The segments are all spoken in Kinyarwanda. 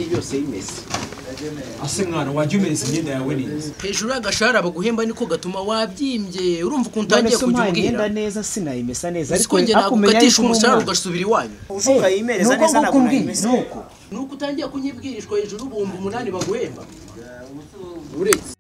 byose y'imeze ase mwana wajya umesa imyenda yawe neza hejuru y'agashahara baguhemba niko gatuma wabyimbye urumva ukuntu none utangiye se kujya umpaye umbwira imyenda neza sinayimesa neza ariko njye ntabwo ukatisha umusaruro ugasubira iwanyu uvuga yimereza neza ntabwo nayimeze nuko ni uko utangiye kunyibwirishwa hejuru ubumba umunani baguhemba uretse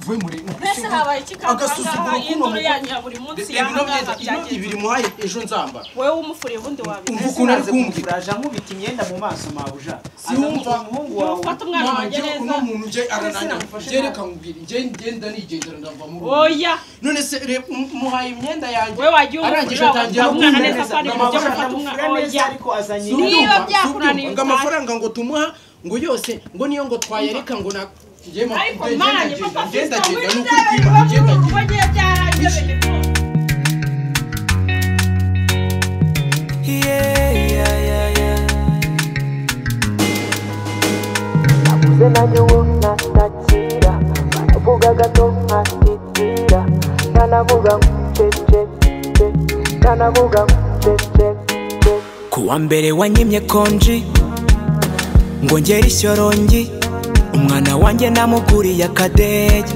uvuye muri mbese habaye iki Agasuzuguro kakangaha y'induru k'umuntu. yanyu ya buri munsi reba ino yahangaha myenda ino byagenze ibiri muhaye ejo nzambara wowe wumufuriye ubundi wabimenya Umva ukuntu ari kumbwira uraje nkubita imyenda mu maso mabuja wumva. umuhungu wawe ufata umwana wanjye Ntabwo neza uno muntu ujye arananya nagufashe njye reka nkubwire njye ngenda nigendera ndava mu rugo oya none se reba um- umuhaye imyenda yanjye wowe wagiye arangije umufurira atangira ufata umwana kumwemeza neza kandi ibintu byo gufata umwana amufura neza oya ariko azanye Si ubyumva, Niba si byakunaniye ubyumva. ngo utahe. amafaranga ngo tumuha ngo yose ngo niyo ngo twayareka ngo na njye ma- ariko njye manje ndagenda, papa njye fiston ndagenda, muri ni ukuri kwima, byawe biba njye ndagenda. by'uru rugo ngiye byaranyobeye rwose nakuze nanjye ubu ntasakira vuga gato nkasitira ntanavuga cecece ntanavuga cecece kuwa mbere wanyimye konji ngo ngere ishyorongi umwana wanjye namuguriye akadege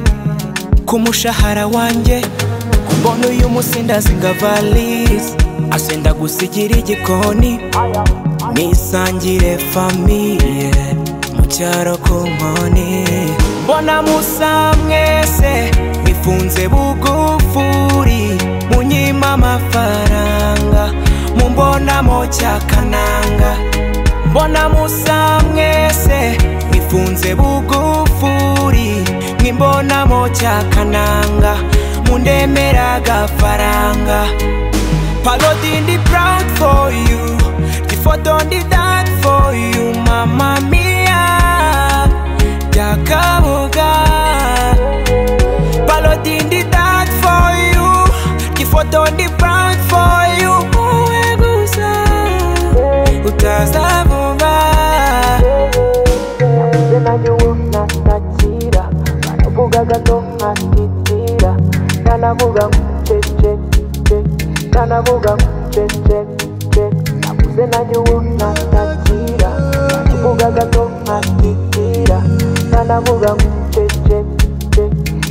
ku mushahara wanjye kumbona uyu musindazi nga valise asenda gusigira igikoni nisangire famiye mu cyaro ku nkoni mbona musa mwese mwifunze bugufuri munyima amafaranga mumbonamo cyakananga mbona musa mwese mwifunze bugufuri mwimbonamo cyakananga mundemera agafaranga Parody ndi proud for you The photo ndi that for you Mama mia Jakabuga Parody ndi that for you The photo ndi proud for you Uwe gusa Utaza vuba nakuze nanjye ubu ntasakira vuga gato nkasitira ntanavuga cecece ntanavuga cecece nakuze nanjye ubu ntasakira vuga gato nkasitira ntanavuga cecece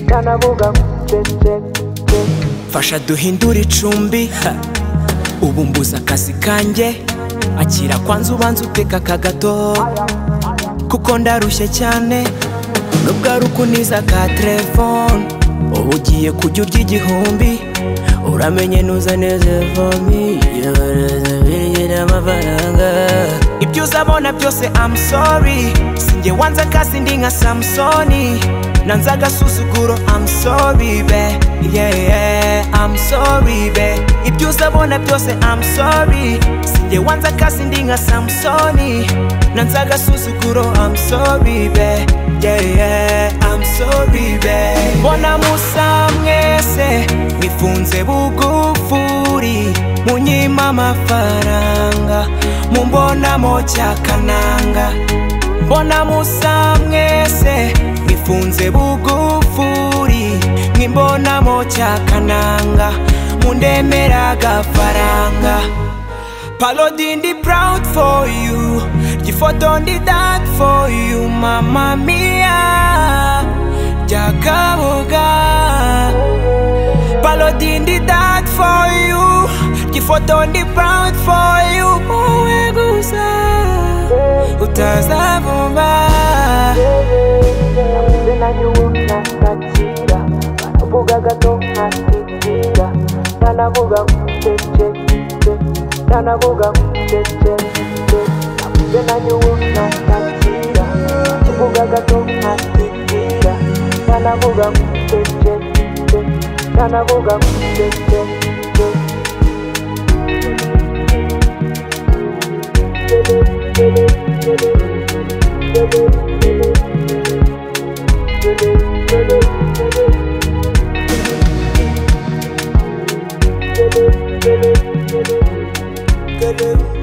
ntanavuga cecece Fasha duhindure icumbi ha. Ubu mbuze akazi kanjye Akira kwanza ubanza uteka akagato Kuko ndarushye cyane Nubwo ari ukuniza ka telefone Ubu ugiye kujya urya igihumbi Uramenye nuzaneze vomi Yabirigire amafaranga Ibyo uzabona byose I'm sorry Sinjye wanze akazi ndi nka Samsoni Nanze agasuzuguro I'm sorry be Yeah yeah I'm sorry be Ibyo uzabona byose I'm sorry Sinjye wanze akazi ndi nka Samsoni Nanze agasuzuguro I'm sorry be Yeah yeah I'm sorry be Mbona musa mwese mwifunze bugufuri Munyima amafaranga Mumbonamo cyakananga Mbona musa mwese mwifunze bugufuri Mwimbonamo cyakananga Mundemera agafaranga Parody ndi proud for you Gifoto ndi that for you Mama mia Jakaboga Parody ndi that for you Gifoto ndi proud for you Uwe gusa Utazavuma nakuze nanjye ubu ntasakira vuga gato nkasitira ntanavuga cecece ntanavuga cecece nakuze nanjye ubu ntasakira vuga gato nkasitira ntanavuga cecece ntanavuga cecece Good